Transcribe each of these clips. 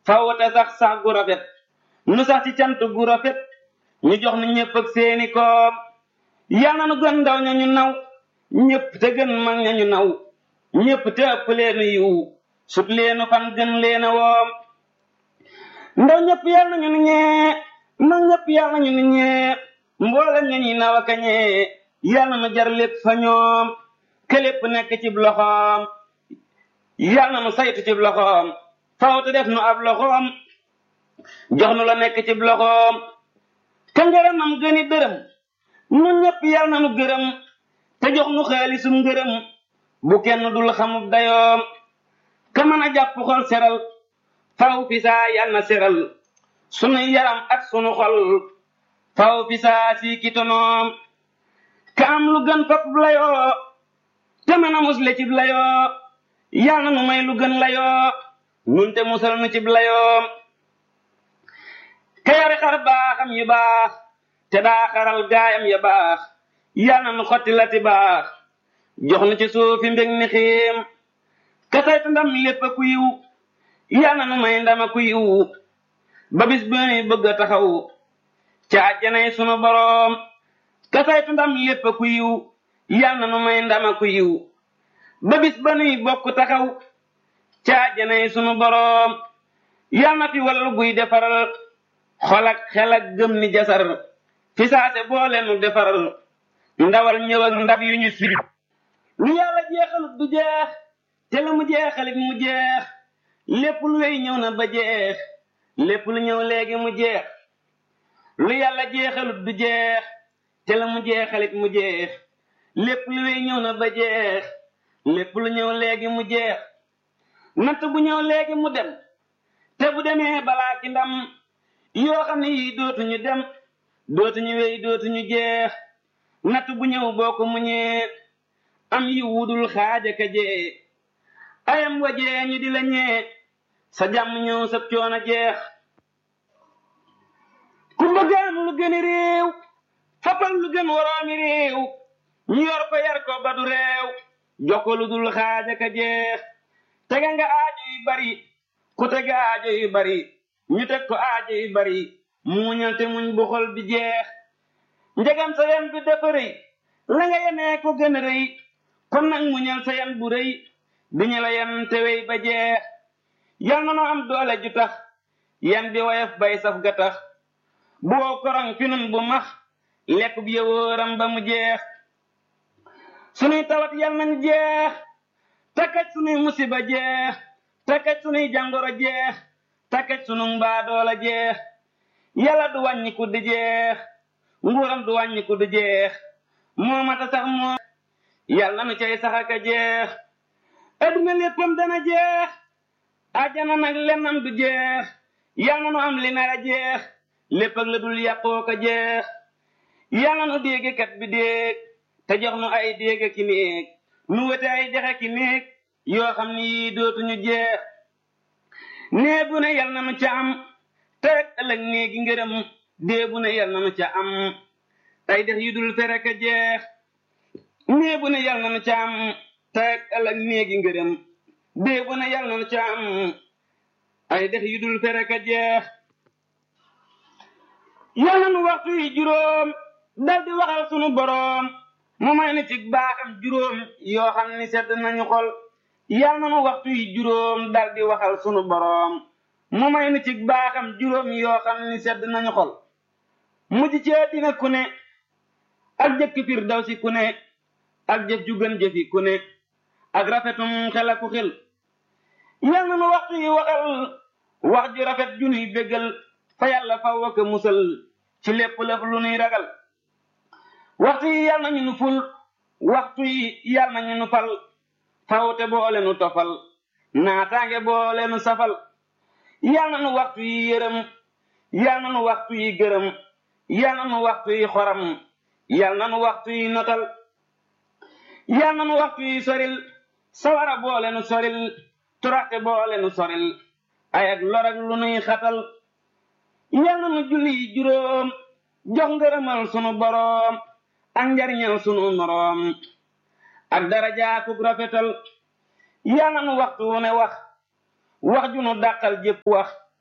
fawate sax sax gu rafet nu sax ci cant gu rafet ñu jox nu ñëpp ak seeni koom yal na nu gën ndaw ña ñu naw ñëpp te gën mag ña ñu naw ñëpp te ëpp leenu yiw sut leenu fan gën leena woom ndaw ñëpp yal na ñu nu ñee mag ñëpp yal na ñu nu ñee mboolem ña ñuy naw a kañee yal na nu jar lépp fa ñoom ke lépp nekk ci loxoom yal na nu saytu ci loxoom faw te def nu ab loxoom jox nu la nekk ci loxoom ka ngërëmam gëni dërëm nun ñëpp yal na nu gërëm te jox nu xaalisum ngërëm bu kenn dul xamub dayoom ka mën a jàpp xol seral faw fi saa yal na seral sunu yaram ak sunu xol faw fi saa si kitonoom ka am lu gën fap layoo te mën a musle cib layoo yal na nu may lu gën layoo nun te musal nu cib layoom ka yore xar baaxam yu baax te daa xaral gaayam ya baax yal na nu xotti lati baax jox nu ci suufi mbég ni xiim ka saytu ndam lépp a ku yiw yal na nu may ndama ku yiw ba bis bu nuy bëgg a taxaw ca àjjanay sunu boroom ka saytu ndam lépp a ku yiw yal na nu may ndama ku yiw ba bis ba nuy bokk taxaw ca àjjanay sunu boroom yal na fi wallu guy defaral xol ak xel ak gëm ni jasar fi saase boole nu defaral ndawal ñëw ak ndab yu ñu siri lu yàlla jeexalut du jeex te la mu jeexalit mu jeex lépp lu wey ñëw na ba jeex lépp lu ñëw léegi mu jeex lu yàlla jeexalut du jeex te la mu jeexalit mu jeex lépp lu wey ñëw na ba jeex lépp lu ñëw léegi mu jeex natt bu ñëw léegi mu dem te bu demee balaa ci ndam yoo xam ne yii dootuñu dem dootuñu wey dootuñu jeex natt bu ñëw boo ko muñee am yi wudul xaaja ka jee ayam wajee ñu di la ñee sa jàmm ñëw sa coono jeex ku bëgg am lu gën réew fapal lu gën waroomi réew ñu yor ko yar ko ba du réew jox ko lu dul xaaja ka jeex tega nga aajo yu bari ku tega aajo yu bari ñu teg ko aajo yu bari muñal te muñ bu xol bi jeex njegam sa yan bi dafa rëy la nga yenee ko gën a rëy kon nag muñal sa yan bu rëy bi ñu la yan te wey ba jeex yal na noo am doole ju tax yan bi woyof bay saf ga tax boo korong fi nun bu max lekk bi yowóoram ba mu jeex sunuy tawat yal nañ jeex takkaj sunuy musiba jeex takkaj sunuy jàngoro jeex takkaj sunu mbaadoola jeex yàlla du wàññi ku di jeex nguuram du wàññi ku di jeex moomata sax moo yàlla na nu cay sax aka jeex adduna léppam dana jeex ajana nag lennam du jeex yàlla na nu am li nar a jeex lépp ak la dul yàqoo ko jeex yàlla nu dégg kat bi déeg te jox nu ay dégg ki néeg nu wete ay dexe ki néeg yoo xam ni yii dootuñu jeex nee bu ne yal na nu ca am te rek ëllëg néegi ngërëm dee bu ne yal na nu ca am ay dex yu dul fere ka jeex nee bu ne yal na nu ca am te rek ëllëg néegi ngërëm dee bu ne yal na nu ca am ay dex yu dul fere ka jeex yal na nu waxtu yi juróom dal di waxal sunu boroom mu may nu ci baaxam juróom yoo xam ni sedd nañu xol yal na nu waxtu yi juróom dal di waxal sunu boroom mu may nu ci baaxam juróom yoo xam ni sedd nañu xol mujj ci dina ku ne ak jëkk fir daw si ku ne ak jëf ju gën jëfi ku ne ak rafetum xel aku xel yal na nu waxtu yi waxal wax ju rafet ju nuy béggal fa yàlla faw ak musal ci lépp lëf lu nuy ragal waxtu yi yal nañu nu ful waxtu yi yal nañu nu fal fawte boole nu tofal naataange boole nu safal yal na nu waxtu yi yërëm yal na nu waxtu yi gërëm yal na nu waxtu yi xoram yal na nu waxtu yi notal yal na nu waxtu yi soril sawara boole nu soril turaxte boole nu soril ay ak lor ak lu nuy xatal yal na nu julli yi juróom jox ngërëmal sunu boroom ak njariñal sunu moroom ak darajaakuk rafetal yal na nu waxtu wu ne wax wax ju nu dàqal jépp wax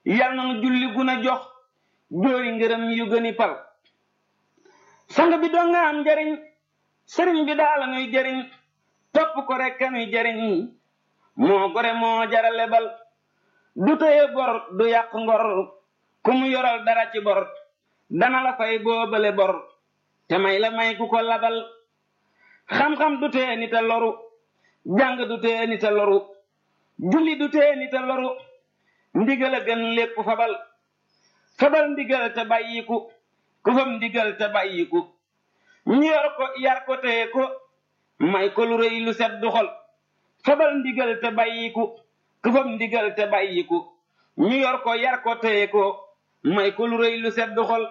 yal na nu julli gun a jox jóori ngërëm yu gëni pal sang bi doo nga am njariñ sëriñ bi daala nuy jariñ topp ko rek ka nuy jariñ moo gore moo jara lebal du tëye bor du yàq ngor ku mu yoral dara ci bor dana la fay boobale bor te may la may ku ko labal xam-xam du tee nita loru jàng du tee nita loru julli du tee nita loru ndigal a gën lépp fabal fabal ndigal te bàyyiku ku fam ndigal te bàyyiku ñu yor ko yar ko teye ko may ko lu rëy lu set du xol fabal ndigal te bàyyiku ku fam ndigal te bàyyiku ñu yor ko yar ko teye ko may ko lu rëy lu set du xol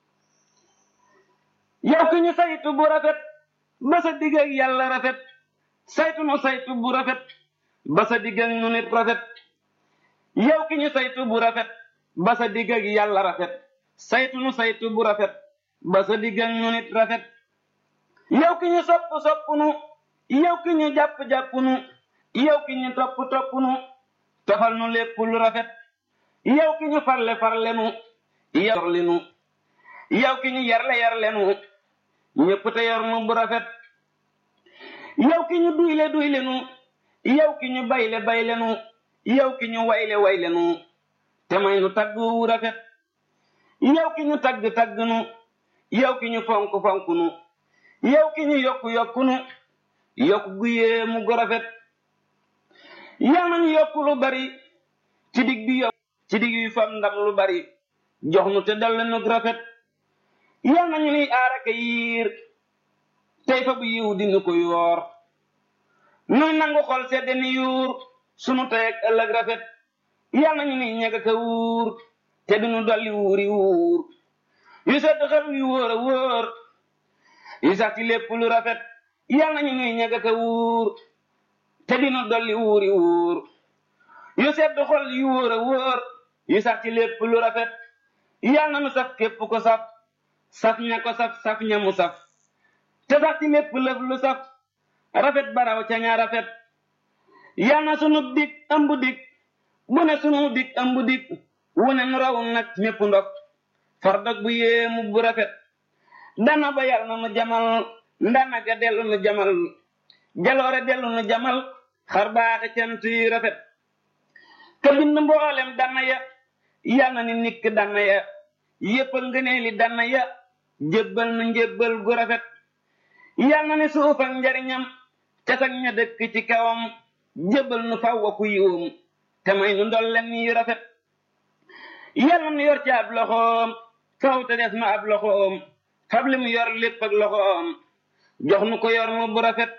yow ki ñu saytu bu rafet ba sa digg ak yàlla rafet saytu nu saytu bu rafet ba sa digg ak nu nit rafet yow ki ñu saytu bu rafet ba sa digg ak yàlla rafet saytu nu saytu bu rafet ba sa digg ak nu nit rafet yow ki ñu sopp sopp nu yow ki ñu jàpp jàpp nu yow ki ñu topp topp nu tofal nu lépp lu rafet yow ki ñu farle farle nu yow li nu yow ki ñu yarle yarle nu ñépp te yor nu bu rafet yow ki ñu duyle duyle nu yow ki ñu bayle bayle nu yow ki ñu wayle wayle nu te may nu tagg wu rafet yow ki ñu tagg tagg nu yow ki ñu fonk fonk nu yow ki ñu yokk yokk nu yokk gu yéemu gu rafet yal nañu yokk lu bari ci dig bi yokk ci dig yu fam ndam lu bari jox nu te dal nu rafet yal nañu nuy aaraka yiir tey fa bu yiw dinu ko yoor nuy nangu xol sedde ni yuur sunu tey ak ëllëg rafet yal nañu nuy ñega ka wuur te dinu dolli wuuri wuur yu sedd xel yu wóor a wóor yu sax ci lépp lu rafet yal nañu nuy ñega ka wuur te dinu dolli wuuri wuur yu sedd xol yu wóor a wóor yu sax ci lépp lu rafet yal na nu saf képp ko saf saf ña ko saf saf ña mu saf te sax ci lépp lëf lu saf rafet baraw ca ña rafet yal na sunu dig ëmb dig bu ne sunu dig ëmb dig wu ne nu raw nag ñépp ndox far dog bu yéemu bu rafet dana ba yal na nu jamal ndana ga dellu nu jamal jaloore dellu nu jamal xar baaxe cant yi rafet ka bind mboolem dana ya yal na ni nikk dana ya yéppal ngëneeli dana ya jébbal nu njébbal gu rafet yal na ni suuf ak njariñam ca sag ña dëkk ci kawam jébbal nu faw wa ku yiwum te may nu ndolleen yi rafet yal na nu yor ci ab loxoom faw te des ma ab loxoom fab li mu yor lépp ak loxoom jox nu ko yor mu bu rafet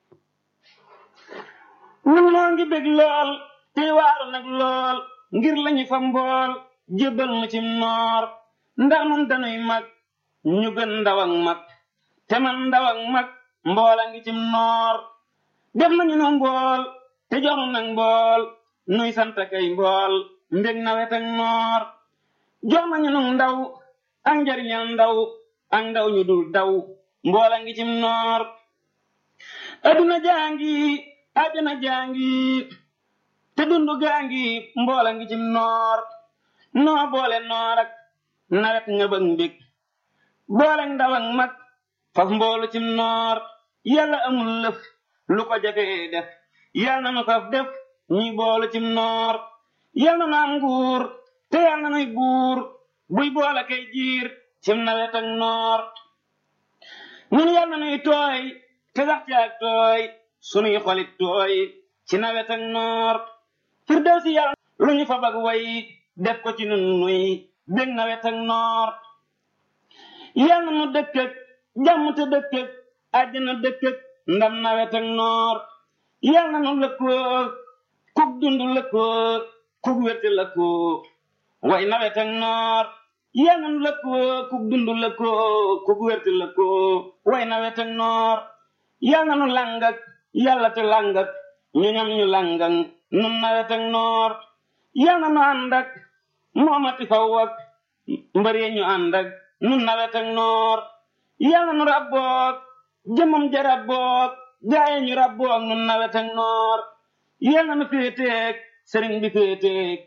nun noo ngi bég lool tey waaru nag lool ngir lañu fa mbool jébbal nu ci noor ndax nun danuy mag ñu gën ndaw ak mag te man ndaw ak mag mboola ngi cim noor def nañu nu mbool te jox nu nag mbool nuy sant kay mbool mbég nawet ak noor jox nañu nu ndaw ak njariñal ndaw ak ndaw ñu dul daw mboola ngi cim noor aduna jaangi ajana jaangi te dundu gaangi mboola ngi cim noor noo boole noor ak nawet nga bëgg mbég boole ndaw ak mag faf mboolu cim noor yàlla amul lëf lu ko jafee def yàlla na nu faf def ñuy boolu cim noor yàlla na nu am nguur te yàlla na nuy buur buy boole kay jiir cim nawet ak noor ñun yàlla na nuy tooy te sax ci ak tooy sunuy xolit tooy ci nawet ak noor firdawsi yàlla lu ñu fa bag way def ko ci nun nuy bég nawet ak noor yal na nu dëkk ak jàmm te dëkk ak àjjana dëkk ak ndam nawet ak noor yal na nu lëkkoo kuk dund lëkkoo kuk wétti lëkkoo way nawet ak noor yal na nu lëkkoo kuk dund lëkkoo kuk wétti lëkkoo way nawet ak noor yal na nu lang ak yàlla te lang ak ñu ñam ñu lang ak nun nawet ak noor yal na nu ànd ak moomati faw ak mbër yi ñu ànd ak nun nawet ak noor yal na nu rabboog jëmam ja rabboog gaaye ñu rabboog nun nawet ak noor yal na nu féeteeg sëriñ bi féeteeg